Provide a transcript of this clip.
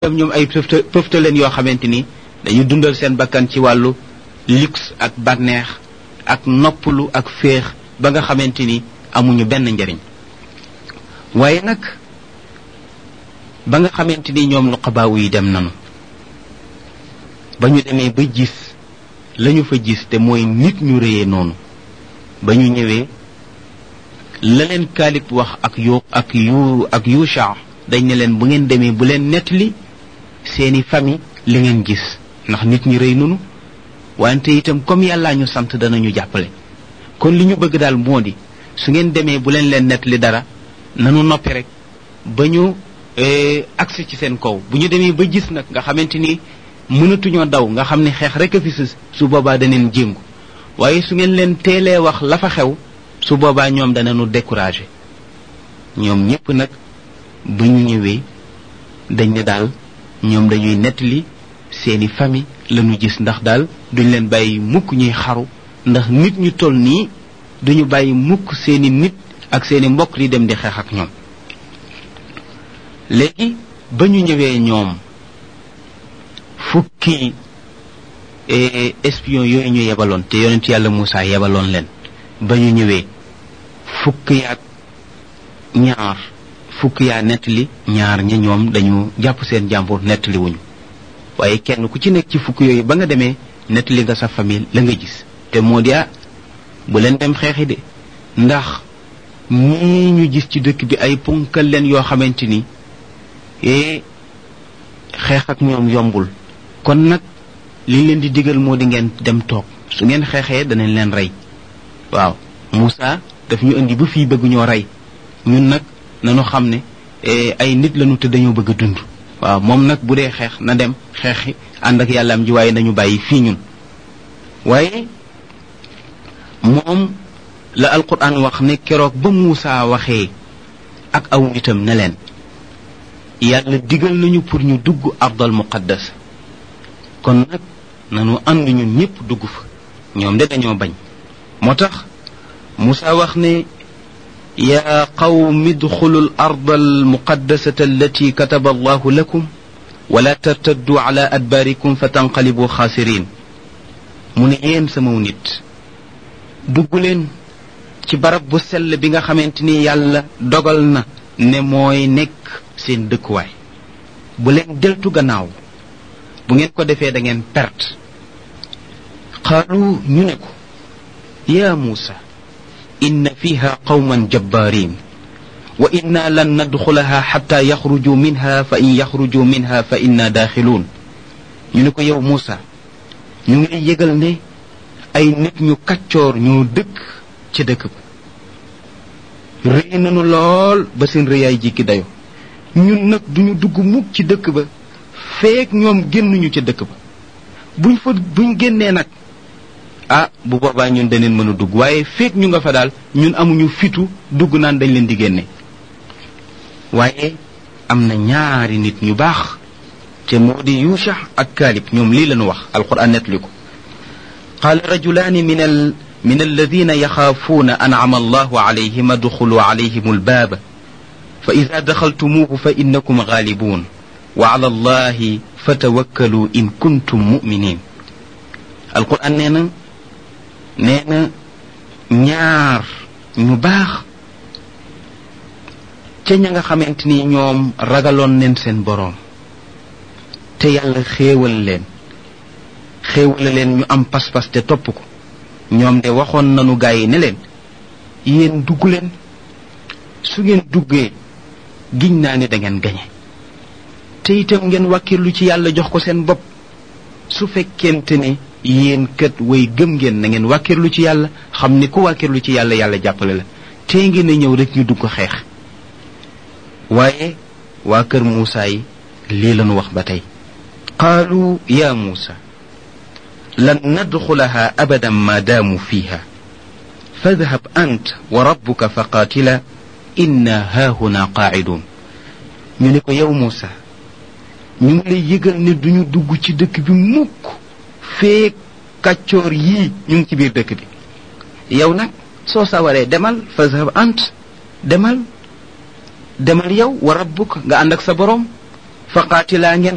itam ñoom ay pëfta pëfta leen yoo xamante ni dañu dundal seen bakkan ci wàllu luxe ak bànneex ak noppalu ak féex ba nga xamante ni amuñu benn njariñ waaye nag ba nga xamante ni ñoom nuqabaawu yi dem nanu ba ñu demee ba gis lañu fa gis te mooy nit ñu réyee noonu ba ñu ñëwee la leen kaalib wax ak yu ak yu ak yusha dañ ne leen bu ngeen demee bu leen nettali seeni famille li ngeen gis ndax nit ñi rëy nunu wante itam comme yàllaa ñu sant danañu jàppale kon li ñu bëgg daal moo di su ngeen demee bu leen leen nettali dara nanu noppi rek ba ñu agsi ci seen kaw bu ñu demee ba gis nag nga xamante ni mënatuñoo daw nga xam ne xeex rek a fi sës su boobaa daneen jéngu waaye su ngeen leen teelee wax la fa xew su boobaa ñoom danañu découragé ñoom ñépp nag bu ñu ñëwee dañ ne daal ñoom dañuy nettali seeni famille lañu gis ndax daal duñ leen bàyyi mukk ñuy xaru ndax nit ñu toll nii duñu bàyyi mukk seeni nit ak seeni mbokk di dem di xeex ak ñoom léegi ba ñu ñëwee ñoom fukki espion yooyu ñu yebaloon te yonent yàlla Moussa yebaloon leen ba ñu ñëwee fukk yaak ñaar fukk yaa nettali ñaar ña ñoom dañu jàpp seen jàmbur nettali wuñu waaye kenn ku ci nekk ci fukk yooyu ba nga demee nettali nga sa famille la nga gis te moo di ah bu leen dem xeexi de ndax ñii ñu gis ci dëkk bi ay ponkal leen yoo xamante ni ee xeex ak ñoom yombul kon nag li leen di digal moo di ngeen dem toog su ngeen xeexee danañ leen rey waaw Moussa daf ñu indi ba fii bëgg ñoo rey ñun nag nañu xam ne ay nit lañu te dañoo bëgg a dund waaw moom nag bu dee xeex na dem xeexi ànd ak yàllaam ji waaye nañu bàyyi fii ñun waaye moom la alquran wax ne keroog ba Moussa waxee ak aw nitam ne leen yàlla digal nañu pour ñu dugg ardal muqaddas kon nag nanu ànd ñun ñépp dugg fa ñoom de dañoo bañ moo tax Moussa wax ne يا قوم ادخلوا الأرض المقدسة التي كتب الله لكم ولا ترتدوا على أدباركم فتنقلبوا خاسرين من يين سمو نيت دغولين ci barab bu sell bi nga xamanteni yàlla dogal na ne mooy nekk seen dëkkuwaay bu leen deltu gannaaw bu ngeen ko defee da ngeen perte qaalu ñu ne ko yaa muusa إن فيها قوما جبارين وإنا لن ندخلها حتى يخرجوا منها فإن يخرجوا منها فإنا داخلون ينكو يو موسى ñu ngi yëgal ne ay nit ñu kaccoor ñoo dëkk ci dëkk ba rëy nañu lool ba seen rëyaay jikki dayo ñun nag duñu dugg mukk ci dëkk ba feek ñoom génnuñu ca dëkk ba buñ fa buñ génnee nag ah bu boobaa ñun daneen mën a dugg waaye feek ñu nga fa daal ñun amuñu fitu dugg naan dañ leen di génne waaye am na ñaari nit ñu baax te moo di yusha ak kaalib ñoom lii lañu wax alquran netli ko قال رجلان من ال من الذين يخافون أنعم الله عليهم ادخلوا عليهم الباب فإذا دخلتموه فإنكم غالبون وعلى الله فتوكلوا إن كنتم مؤمنين القرآن نينا nee na ñaar ñu baax ca ña nga xamante ni ñoom ragaloon neen seen boroom te yàlla xéewal leen xéewale leen ñu am pas-pas te topp ko ñoom de waxoon nanu gaa yi ne leen yéen dugg leen su ngeen duggee giñ naa ne da ngeen gañe te itam ngeen wàkkirlu ci yàlla jox ko seen bopp su fekkente ne yéen kat way gëm ngeen na ngeen wàkkirlu ci yàlla xam ni ku wàkkirlu ci yàlla yàlla jàppale la tee ngeen a ñëw rek ñu dugg xeex waaye waa kër Muusa yi lii lañu wax ba tey qaalu ya Muusa lan nadxulaha abadan ma daamu fiha fadhab ant wa rabbuka fa qaatila inna haahuna qaacidun ñu ne ko yow Muusa ñu ngi lay yëgal ne duñu dugg ci dëkk bi mukk feek kàccoor yii ñu ngi ci biir dëkk bi yow nag soo sawaree demal fazhab ant demal demal yow wa rabbuk nga ànd ak sa borom fa qaatilaa ngeen